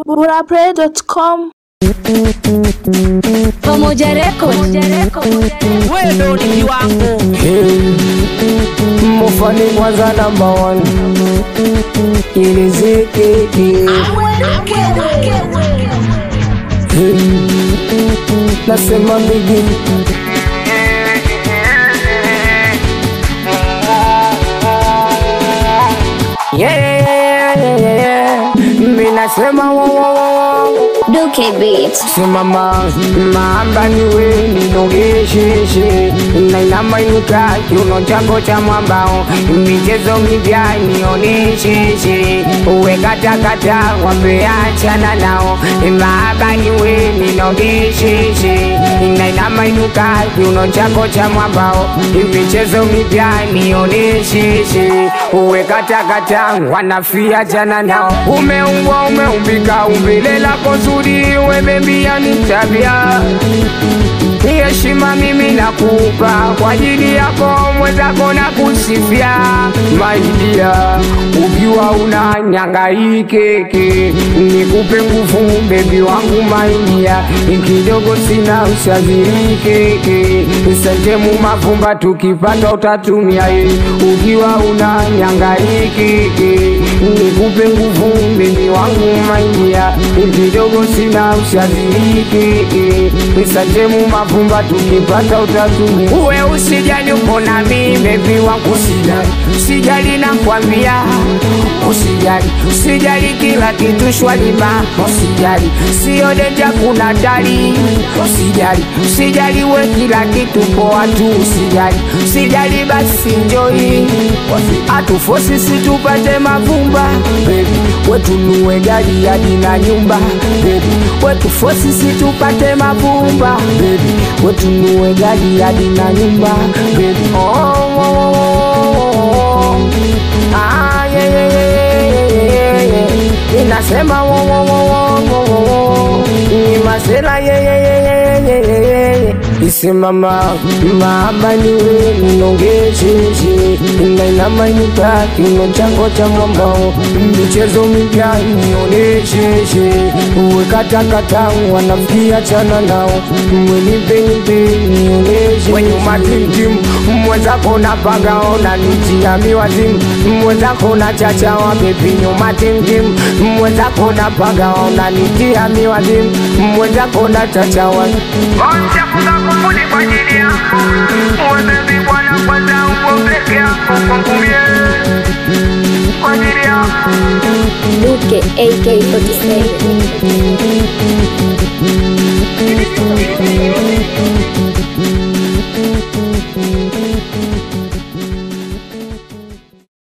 burapray.com Pamoja Record. wewe ndo ni kiwango mufani kwanza namba one ilizikiki nasema mbigi Yeah, yeah, yeah, yeah, yeah. mi nasema wo, wo, wo, wo. Duke Beat. simama maamba niwe ninogesheshe nainamainuka kiuno chako cha mwambao michezo mipya nionesheshe uwe katakata wapeachana nao maaba niwe ninogesheshe nainamainuka kiuno chako cha mwambao michezo mipya nionesheshe uwe katakata wanafia jana nao umeumbwa umeumbika umbile lako zuri wemembia ni tabia heshima mimi nakupa kwa ajili yako mwenzako na kusifia maidia ukiwa una nyangaikeke nikupe nguvu bebi wangu maidia kidogo sina ushazirikeke sentemu mavumba tukipanda utatumia ye ukiwa una nyangaikeke nikupe nguvu bebi wangu maidia kidogo sina ushazirikeke sentemu mavumba tukipata utatumia uwe usijali uko nami bebi wangu usijali usijali nakwambia usijali usijali kila kitu shwalima usijali sio denja kuna dali usijali usijali we kila kitu poa tu usijali usijali basi njoi atufosi situpate mavumba bebi wetunue gari hadi na nyumba bebi wetufosi situpate mavumba bebi wetunue gari hadi na nyumba bebi oh, oh, oh, oh. Ah, yeah, yeah, yeah, yeah, yeah, yeah. inasema wo, wo, wo, wo, wo, wo, wo. ni masela yeah, yeah, yeah, yeah, yeah, yeah, yeah, yeah. isimama maaba niwe ninongesheshe nainamanyuka kino chango cha mwambao michezo mipya nionesheshe uwe katakata wanafikia chana nao mwenimpenipe nioneshe wenyuma timtim mwenzako na pagaona nitiami wazimu mwenzako na chachawa bebi nyuma timtim mwenzako na pagaona nitiami wazimu mwenzako na chachawa Onchafuka kufuni kwa ajili yako Webebi bwana kwanza upo peke yako kwangu mie Kwa ajili yako Duke AK47.